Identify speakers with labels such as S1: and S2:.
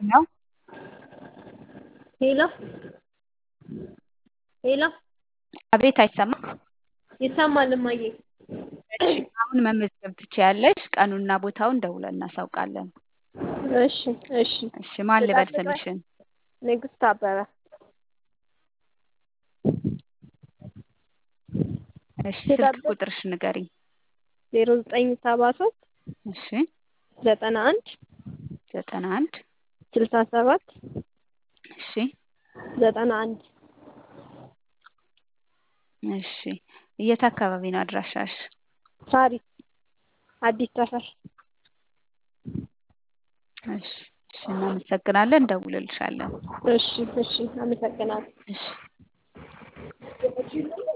S1: ነው
S2: ሄሎ ሄሎ
S1: አቤት አይሰማም
S2: ይሰማል እማዬ
S1: እሺ አሁን መመዝገብ ትችያለሽ ቀኑና ቦታውን ደውለን እናሳውቃለን
S2: እሺ እሺ
S1: እሺ ማን ልበል
S2: ልጠብቅህ?
S1: ስምሽን
S2: ንግስት አበበ
S1: እሺ ስልክ
S2: ልጠብቅ?
S1: ቁጥርሽ ንገሪኝ
S2: ዜሮ ዘጠኝ ሰባ ሶስት
S1: እሺ
S2: ዘጠና አንድ
S1: ዘጠና አንድ
S2: ስልሳ ሰባት
S1: እሺ
S2: ዘጠና አንድ
S1: እሺ የት አካባቢ ነው አድራሻሽ
S2: ሳሪስ አዲስ ሰፈር
S1: እሺ እሺ እናመሰግናለን እንደውልልሻለን
S2: እሺ እሺ አመሰግናለሁ
S1: እሺ